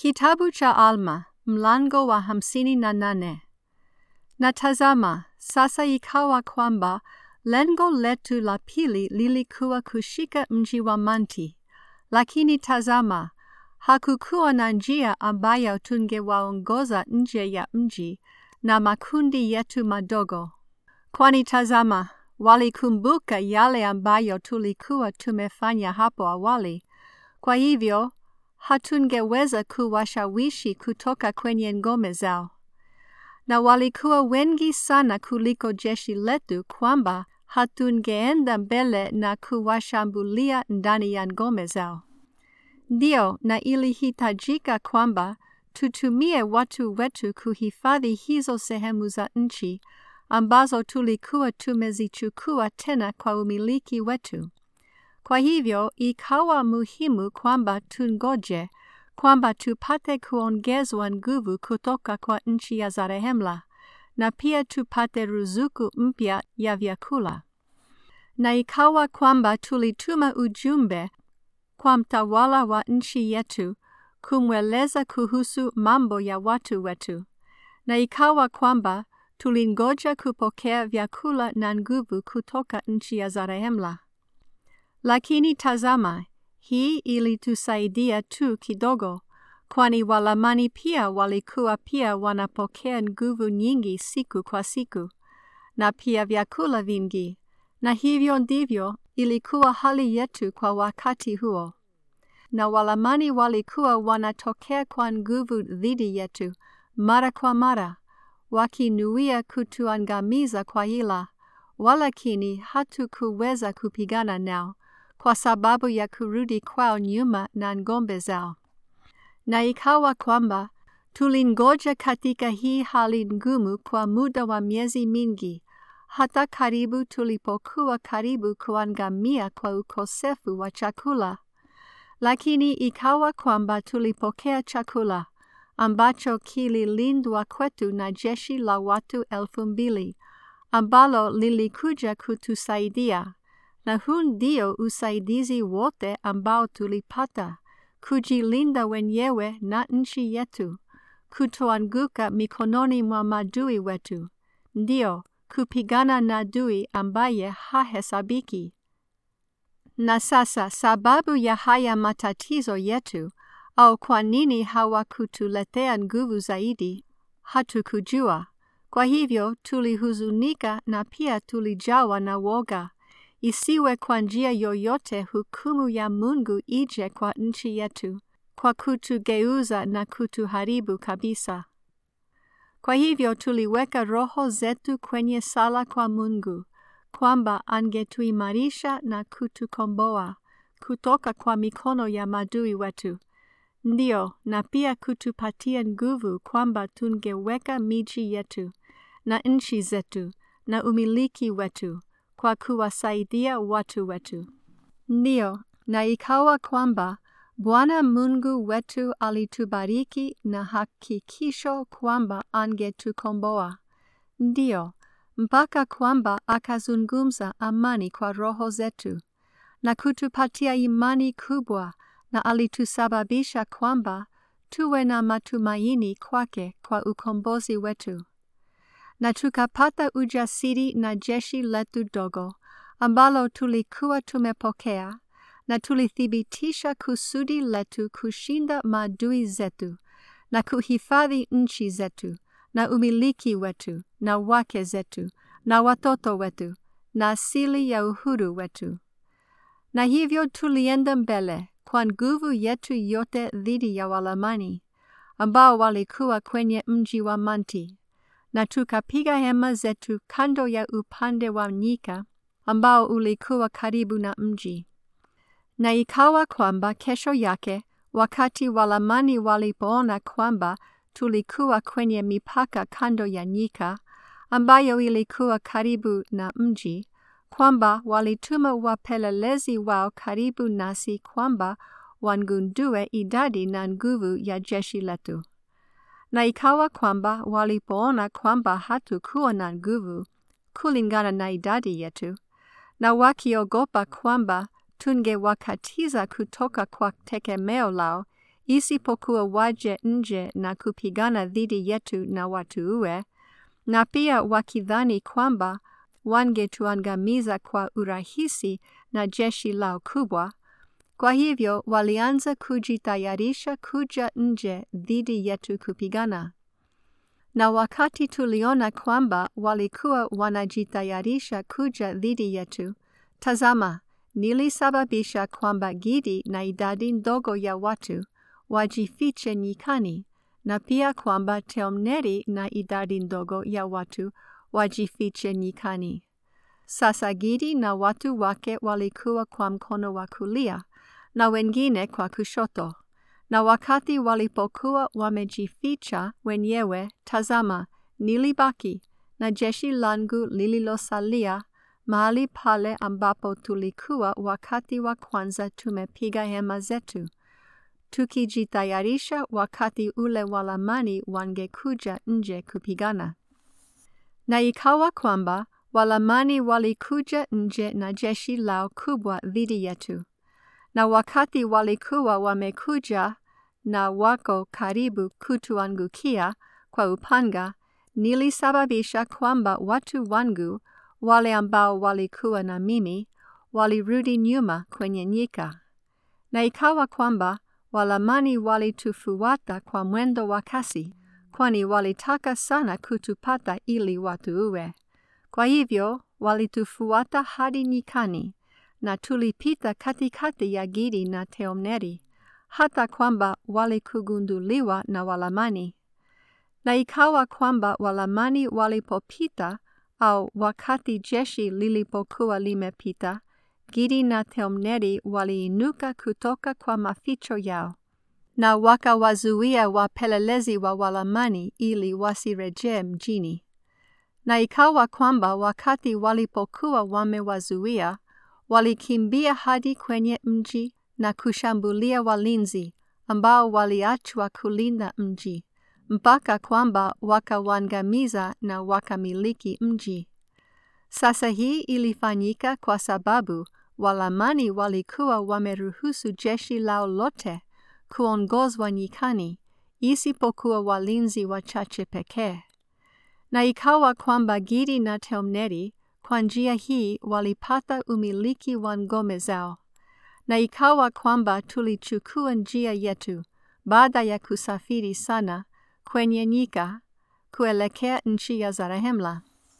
Kitabu cha Alma, mlango wa hamsini na nane. Na tazama, sasa ikawa kwamba lengo letu la pili lilikuwa kushika mji wa Manti, lakini tazama, hakukuwa na njia ambayo tungewaongoza nje ya mji na makundi yetu madogo. Kwani tazama, walikumbuka yale ambayo tulikuwa tumefanya hapo awali, kwa hivyo hatungeweza kuwashawishi kutoka kwenye ngome zao. Na walikuwa wengi sana kuliko jeshi letu kwamba hatungeenda mbele na kuwashambulia ndani ya ngome zao. Ndio, na ilihitajika kwamba tutumie watu wetu kuhifadhi hizo sehemu za nchi ambazo tulikuwa tumezichukua tena kwa umiliki wetu. Kwa hivyo ikawa muhimu kwamba tungoje kwamba tupate kuongezwa nguvu kutoka kwa nchi ya Zarehemla na pia tupate ruzuku mpya ya vyakula. Na ikawa kwamba tulituma ujumbe kwa mtawala wa nchi yetu kumweleza kuhusu mambo ya watu wetu. Na ikawa kwamba tulingoja kupokea vyakula na nguvu kutoka nchi ya Zarehemla. Lakini tazama, hii ilitusaidia tu kidogo, kwani Walamani pia walikuwa pia wanapokea nguvu nyingi siku kwa siku, na pia vyakula vingi, na hivyo ndivyo ilikuwa hali yetu kwa wakati huo. Na Walamani walikuwa wanatokea kwa nguvu dhidi yetu mara kwa mara, wakinuia kutuangamiza kwa hila, walakini hatukuweza kupigana nao kwa sababu ya kurudi kwao nyuma na ngombe zao. Na ikawa kwamba tulingoja katika hii hali ngumu kwa muda wa miezi mingi, hata karibu tulipokuwa karibu kuangamia kwa ukosefu wa chakula. Lakini ikawa kwamba tulipokea chakula ambacho kililindwa kwetu na jeshi la watu elfu mbili ambalo lilikuja kutusaidia na huu ndio usaidizi wote ambao tulipata, kujilinda wenyewe na nchi yetu, kutoanguka mikononi mwa madui wetu, ndio kupigana na adui ambaye hahesabiki. Na sasa sababu ya haya matatizo yetu, au kwa nini hawakutuletea nguvu zaidi, hatukujua. Kwa hivyo tulihuzunika na pia tulijawa na woga isiwe kwa njia yoyote hukumu ya Mungu ije kwa nchi yetu, kwa kutugeuza na kutuharibu kabisa. Kwa hivyo tuliweka roho zetu kwenye sala kwa Mungu, kwamba angetuimarisha na kutukomboa kutoka kwa mikono ya madui wetu, ndio, na pia kutupatia nguvu kwamba tungeweka miji yetu na nchi zetu na umiliki wetu kwa kuwasaidia watu wetu. Ndio, na ikawa kwamba Bwana Mungu wetu alitubariki na hakikisho kwamba angetukomboa. Ndio, mpaka kwamba akazungumza amani kwa roho zetu na kutupatia imani kubwa, na alitusababisha kwamba tuwe na matumaini kwake kwa ukombozi wetu na tukapata ujasiri na jeshi letu dogo ambalo tulikuwa tumepokea, na tulithibitisha kusudi letu kushinda maadui zetu na kuhifadhi nchi zetu na umiliki wetu na wake zetu na watoto wetu na asili ya uhuru wetu. Na hivyo tulienda mbele kwa nguvu yetu yote dhidi ya Walamani ambao walikuwa kwenye mji wa Manti na tukapiga hema zetu kando ya upande wa nyika ambao ulikuwa karibu na mji. Na ikawa kwamba kesho yake, wakati Walamani walipoona kwamba tulikuwa kwenye mipaka kando ya nyika ambayo ilikuwa karibu na mji, kwamba walituma wapelelezi wao karibu nasi kwamba wangundue idadi na nguvu ya jeshi letu. Na ikawa kwamba walipoona kwamba hatukuwa na nguvu kulingana na idadi yetu, na wakiogopa kwamba tungewakatiza kutoka kwa tegemeo lao isipokuwa waje nje na kupigana dhidi yetu na watuue, na pia wakidhani kwamba wangetuangamiza kwa urahisi na jeshi lao kubwa. Kwa hivyo walianza kujitayarisha kuja nje dhidi yetu kupigana. Na wakati tuliona kwamba walikuwa wanajitayarisha kuja dhidi yetu, tazama, nilisababisha kwamba Gidi na idadi ndogo ya watu wajifiche nyikani, na pia kwamba Teomneri na idadi ndogo ya watu wajifiche nyikani. Sasa Gidi na watu wake walikuwa kwa mkono wa kulia na wengine kwa kushoto. Na wakati walipokuwa wamejificha wenyewe, tazama, nilibaki na jeshi langu lililosalia mahali pale ambapo tulikuwa wakati wa kwanza tumepiga hema zetu, tukijitayarisha wakati ule Walamani wangekuja nje kupigana. Na ikawa kwamba Walamani walikuja nje na jeshi lao kubwa dhidi yetu. Na wakati walikuwa wamekuja na wako karibu kutuangukia kwa upanga, nilisababisha kwamba watu wangu wale ambao walikuwa na mimi walirudi nyuma kwenye nyika. Na ikawa kwamba Walamani walitufuata kwa mwendo wa kasi, kwani walitaka sana kutupata ili watuue. Kwa hivyo walitufuata hadi nyikani, na tulipita katikati ya Gidi na Teomneri, hata kwamba walikugunduliwa na Walamani. Na ikawa kwamba Walamani walipopita, au wakati jeshi lilipokuwa limepita, Gidi na Teomneri waliinuka kutoka kwa maficho yao, na wakawazuia wapelelezi wa Walamani ili wasirejee mjini. Na ikawa kwamba wakati walipokuwa wamewazuia, walikimbia hadi kwenye mji na kushambulia walinzi ambao waliachwa kulinda mji, mpaka kwamba wakawaangamiza na wakamiliki mji. Sasa hii ilifanyika kwa sababu Walamani walikuwa wameruhusu jeshi lao lote kuongozwa nyikani, isipokuwa walinzi wachache pekee. Na ikawa kwamba Gidi na Teomneri kwa njia hii walipata umiliki wa ngome zao. Na ikawa kwamba tulichukua njia yetu baada ya kusafiri sana kwenye nyika kuelekea nchi ya Zarahemla.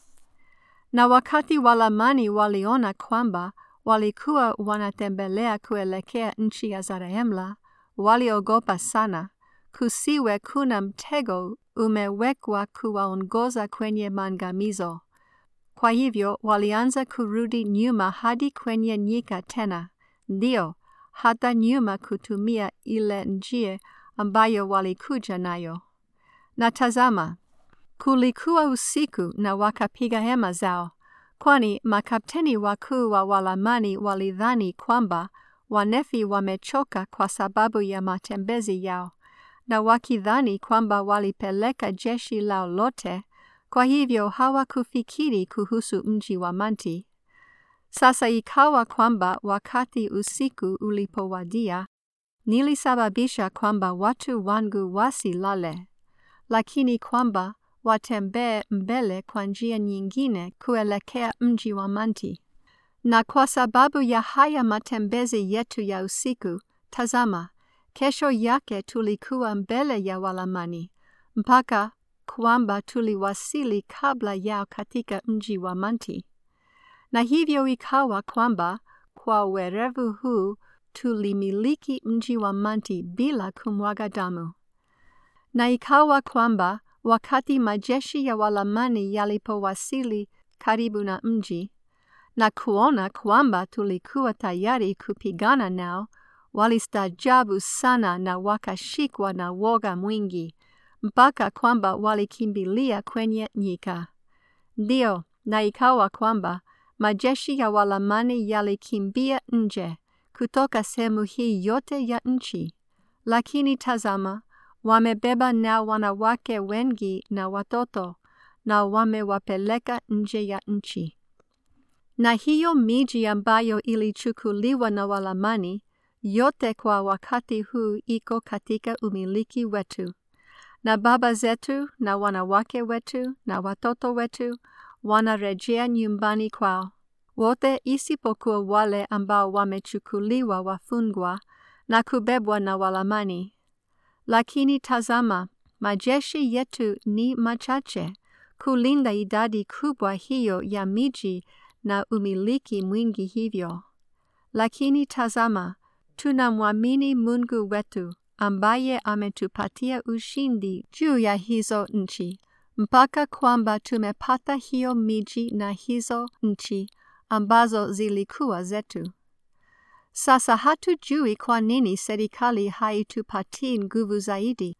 Na wakati Walamani waliona kwamba walikuwa wanatembelea kuelekea nchi ya Zarahemla, waliogopa sana, kusiwe kuna mtego umewekwa kuwaongoza kwenye maangamizo. Kwa hivyo walianza kurudi nyuma hadi kwenye nyika tena, ndio hata nyuma kutumia ile njia ambayo walikuja nayo. Na tazama, kulikuwa usiku na wakapiga hema zao, kwani makapteni wakuu wa Walamani walidhani kwamba Wanefi wamechoka kwa sababu ya matembezi yao, na wakidhani kwamba walipeleka jeshi lao lote, kwa hivyo hawakufikiri kuhusu mji wa Manti. Sasa ikawa kwamba wakati usiku ulipowadia, nilisababisha kwamba watu wangu wasilale, lakini kwamba watembee mbele kwa njia nyingine kuelekea mji wa Manti. Na kwa sababu ya haya matembezi yetu ya usiku, tazama, kesho yake tulikuwa mbele ya Walamani, mpaka kwamba tuliwasili kabla yao katika mji wa Manti. Na hivyo ikawa kwamba kwa werevu huu tulimiliki mji wa Manti bila kumwaga damu. Na ikawa kwamba wakati majeshi ya Walamani yalipowasili karibu na mji na kuona kwamba tulikuwa tayari kupigana nao, walistaajabu sana na wakashikwa na woga mwingi, mpaka kwamba walikimbilia kwenye nyika. Ndio, na ikawa kwamba majeshi ya Walamani yalikimbia nje kutoka sehemu hii yote ya nchi, lakini tazama, wamebeba na wanawake wengi na watoto, na wamewapeleka nje ya nchi. Na hiyo miji ambayo ilichukuliwa na Walamani yote kwa wakati huu iko katika umiliki wetu, na baba zetu na wanawake wetu na watoto wetu wanarejea nyumbani kwao, wote isipokuwa wale ambao wamechukuliwa wafungwa na kubebwa na Walamani. Lakini tazama, majeshi yetu ni machache kulinda idadi kubwa hiyo ya miji na umiliki mwingi hivyo. Lakini tazama, tunamwamini Mungu wetu ambaye ametupatia ushindi juu ya hizo nchi, mpaka kwamba tumepata hiyo miji na hizo nchi ambazo zilikuwa zetu. Sasa hatujui kwa nini serikali haitupatii nguvu zaidi,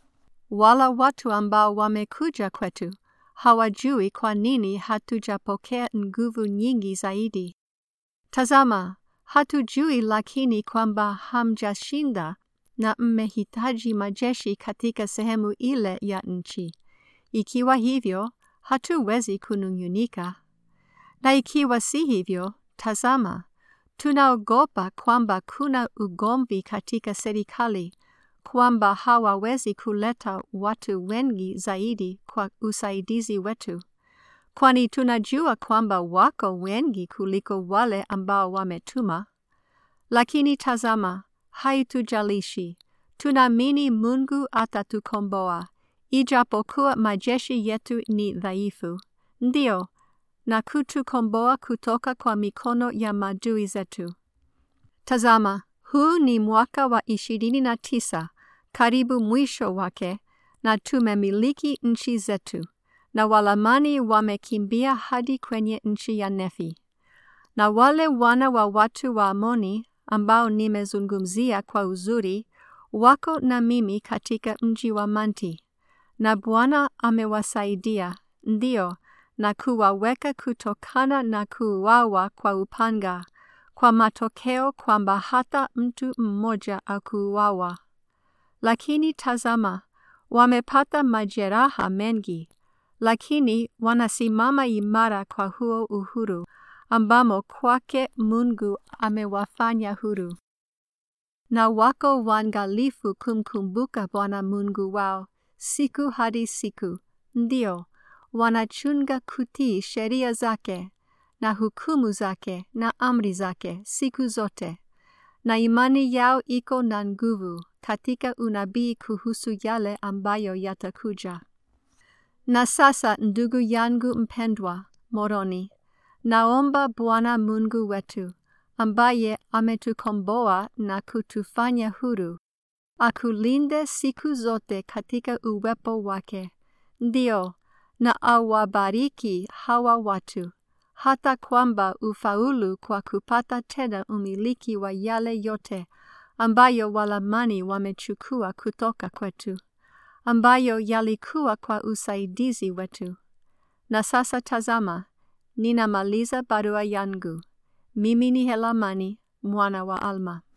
wala watu ambao wamekuja kwetu hawajui kwa nini hatujapokea nguvu nyingi zaidi. Tazama, hatujui lakini kwamba hamjashinda na mmehitaji majeshi katika sehemu ile ya nchi. Ikiwa hivyo, hatuwezi kunung'unika. Na ikiwa si hivyo, tazama, tunaogopa kwamba kuna ugomvi katika serikali, kwamba hawawezi kuleta watu wengi zaidi kwa usaidizi wetu, kwani tunajua kwamba wako wengi kuliko wale ambao wametuma. Lakini tazama, haitujalishi, tunaamini Mungu atatukomboa, ijapokuwa majeshi yetu ni dhaifu, ndio, na kutukomboa kutoka kwa mikono ya maadui zetu. Tazama, huu ni mwaka wa ishirini na tisa, karibu mwisho wake, na tumemiliki nchi zetu, na Walamani wamekimbia hadi kwenye nchi ya Nefi. Na wale wana wa watu wa Amoni ambao nimezungumzia kwa uzuri, wako na mimi katika mji wa Manti, na Bwana amewasaidia, ndio, na kuwaweka kutokana na kuuawa kwa upanga, kwa matokeo kwamba hata mtu mmoja akuuawa. Lakini tazama, wamepata majeraha mengi, lakini wanasimama imara kwa huo uhuru ambamo kwake Mungu amewafanya huru. Na wako waangalifu kumkumbuka Bwana Mungu wao siku hadi siku, ndio wanachunga kutii sheria zake na hukumu zake na amri zake siku zote, na imani yao iko na nguvu katika unabii kuhusu yale ambayo yatakuja. Na sasa, ndugu yangu mpendwa Moroni, naomba Bwana Mungu wetu ambaye ametukomboa na kutufanya huru, akulinde siku zote katika uwepo wake, ndio na awabariki hawa watu, hata kwamba ufaulu kwa kupata tena umiliki wa yale yote ambayo Walamani wamechukua kutoka kwetu, ambayo yalikuwa kwa usaidizi wetu. Na sasa tazama, ninamaliza barua yangu. Mimi ni Helamani mwana wa Alma.